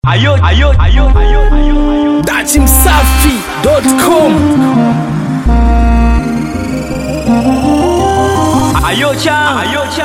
Ayo, ayo, ayo, ayo, ayo, ayo. datimsafi.com Ayo cha, ayo cha.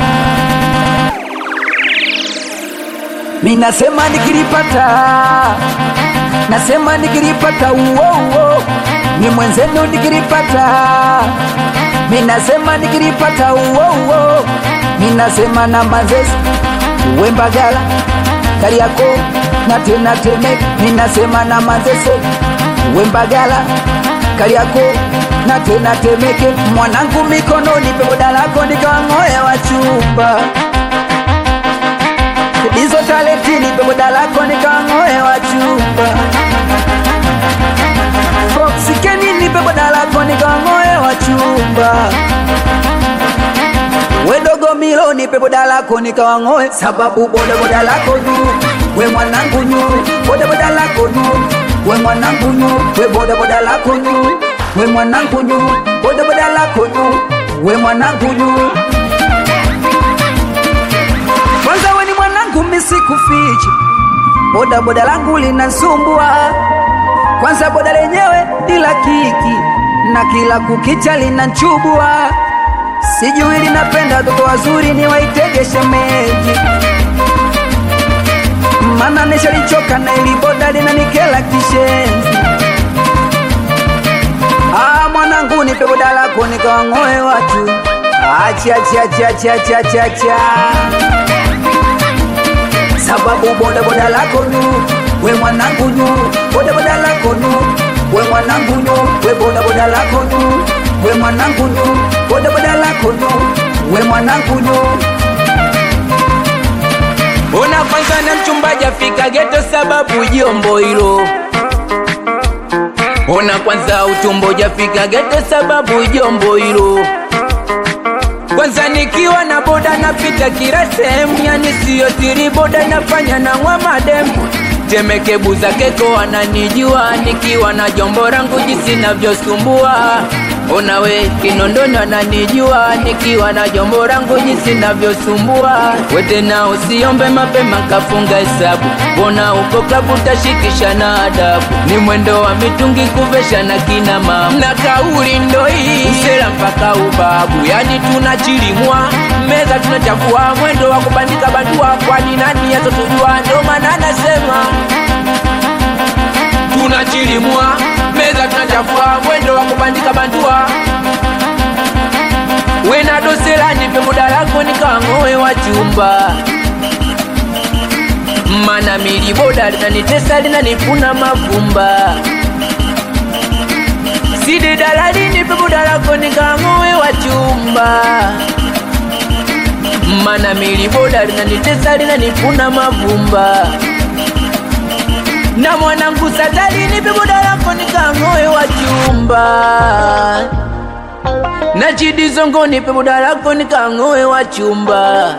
Minasema nikilipata, nasema nikilipata, uo uo, ni mwenzenu nikilipata, minasema nikilipata, uo uo, minasema na Manzese, uwe Mbagala, Kariakoo na tena Temeke, minasema na Manzese, uwe Mbagala, Kariakoo na tena Temeke, mwanangu mikononi, pepoda lako nikawang'oe wachumba hizo talentini pepoda lako nikang'oe wa chumba foksikenini pepoda lako nikang'oe wa chumba wedogo miloni pepoda lako nikawang'oe sababu bodaboda lako juu we mwanangu nyuu bodaboda lako juu we mwanangu nyuu we bodaboda lako juu we mwanangu nyuu bodaboda lako juu we mwanangu nyuu kwanza we ni mwanangu misikufichi boda boda langu linasumbua kwanza boda lenyewe ila kiki na kila kukicha linanchubua sijui linapenda watoto wazuri ni waitege shemeji mana nishalichoka na ili boda linanikela kishenzi ah, mwanangu nipe boda lako nikawang'oe watu achiachiachiachiachiachiacha sababu bodaboda lako nu we mwanangu nu bodaboda lako nu we mwanangu nu we bodaboda lako nu we mwanangu nu bodaboda lako nu we mwanangu nu Ona kwanza na mchumba jafika geto sababu jombo hilo Ona kwanza utumbo jafika geto sababu jombo hilo kwanza nikiwa na boda napita kila sehemu, yani siyo siri, boda nafanya na ngwa mademu Temeke buza keko ananijua, nikiwa na jombo rangu jinsi navyosumbua. Ona we Kinondoni ananijua, nikiwa na jombo rangu jinsi navyosumbua. We tena usiombe mapema kafunga hesabu, mbona uko klabu tashikisha na adabu. Ni mwendo wa mitungi kuvesha na kina mama, na kauli ndo hii usela mpaka ubabu, yani tunachilimwa meza tunachafua, mwendo wa kubandika bandua, kwani nani yatotujua? Ndo maana nasema tunachilimwa meza tunachafua, mwendo wa kubandika bandua wena dosela nipe muda lako nikang'oe wa chumba mana miliboda linanitesa linanifuna mavumba sidi dalali nipe muda lako nikang'oe wa chumba mana miliboda linanitesa linanifuna mavumba na mwanangu satali nipe muda lako nikang'oe wa chumba na chidi zongo nipe muda lako nikang'oe wa chumba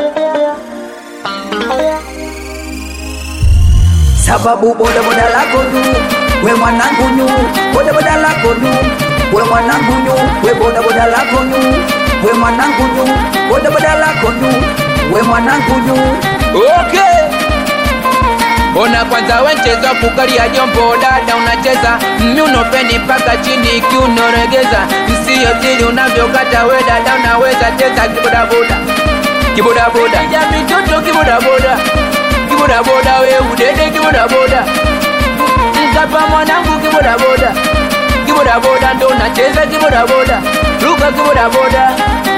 sababu bodaboda lako nu we mwanangu nyu bodaboda lako nu we mwanangu nyu we bodaboda lako nu we mwanangu nyu bodaboda lako nu we mwanangu nyu okay Ona kwanza wencheza kukalia jombo dada unacheza myunopeni mpaka chini kiunoregeza msio tili unavyokata we dada unaweza cheza kibodaboda kibodaboda ya mitoto kibodaboda kibodaboda we udede kibodaboda mkapa mwanangu kibodaboda kibodaboda ndo unacheza kibodaboda luka kibodaboda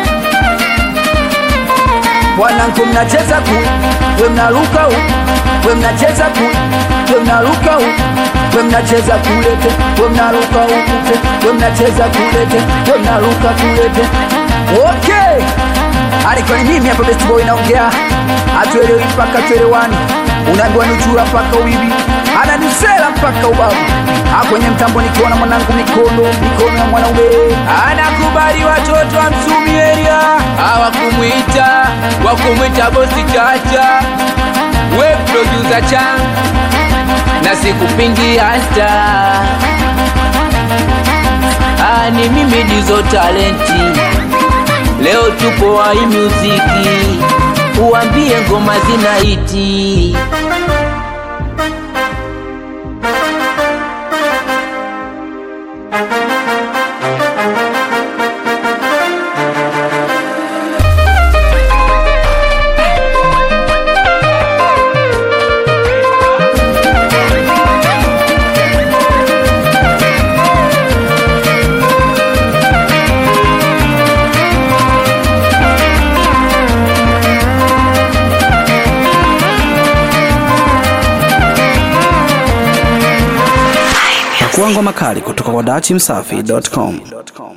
wanangu mnacheza ku we mnaruka u we mnacheza ku we mnaruka u we mnacheza kulete we mnaruka ukute we mnacheza kulete we mnaruka kulete okay alikuwa ni mimi hapa best boy naongea atuelewi mpaka tuelewani unaambiwa nuchura mpaka uibi ananisela mpaka ubavu akwenye mtambo nikiona mwanangu mikono mikono ya mwanaume anakubali watoto wa Msumi area hawakumwita wakumwita bosi chacha we producer chan na sikupingi hasta Ah, ni mimi dizo talenti leo tupo wa hii muziki uambie ngoma zina iti Pakua ngoma kali kutoka kwa dachimsafi.com.